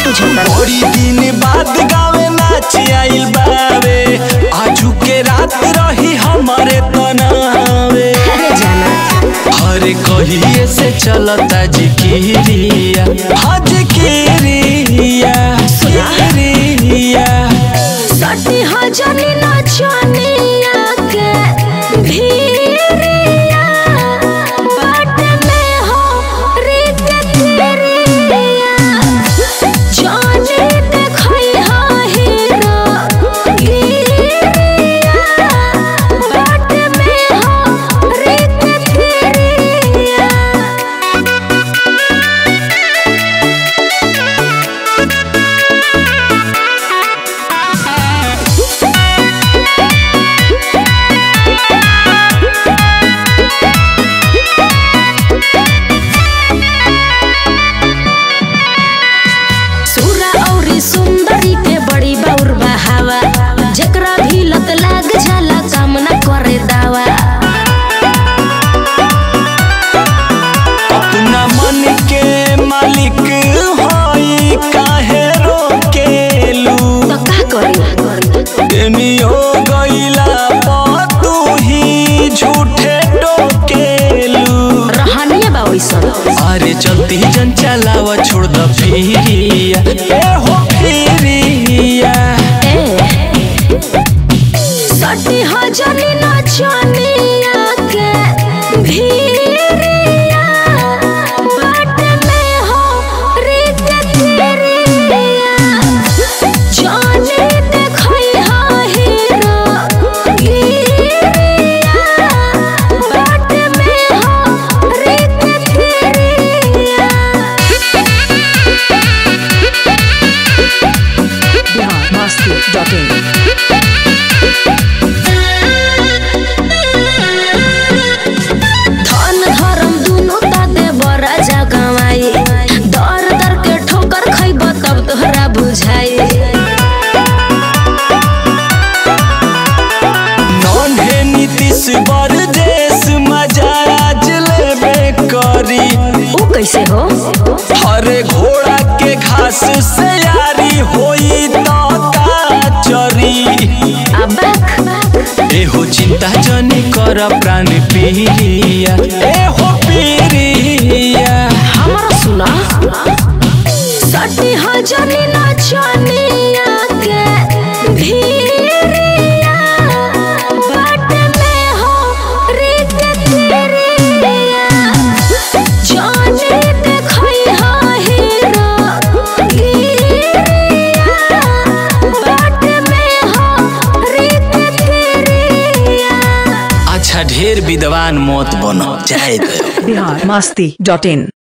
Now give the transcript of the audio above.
बुझता बड़ी दिन बाद गावे नाच आइल बावे आजू के रात रही हमारे तनावे अरे जाना अरे कहिए से चलता जिकिरिया हाँ जिकिरिया जिकिरिया सटी हजनी नचनिया के भीरिया बाट में हो रीत तेरिया जाने देखई हा हीरो गिरिया बाट में हो रीत तेरिया सूरा औरी सुंदरी के बड़ी बौर बहावा जेकरा भी लत लाग जाला कामना करे दावा अपना मन के मालिक होई काहे रोकेलू तो का करी एनियो गईला पा तू ही झूठे टोकेलू रहनिया बा ओइसन अरे चलती जन चलावा छोड़ द फिरिया ए हो फिरिया ए सटी हजनी नचनिया के भीरिया बाट में हो रीत तेरिया जाने देखई हा हीरो गिरिया बाट में हो रीत तेरिया biharmasti.in धन धर्म दुनो ताते बड़ा जगवाई दर दर के ठोकर खैब तब तोहरा बुझाई नन्हे नीतीश बरदेश मजा आज लेबे करी ऊ कैसे हो हरे घोड़ा के घास से यारी होई तो का चरी अबक एहो चिंता जनी कर प्राण पीरिया एहो पीरिया हमरा सुना सटी हजनी नचनिया के भीरिया बाट में हो रीत तेरिया जाने देखई हा हीरो गिरिया बाट में हो रीत तेरिया अच्छा ढेर विद्वान मत बनो जाए दो biharmasti.in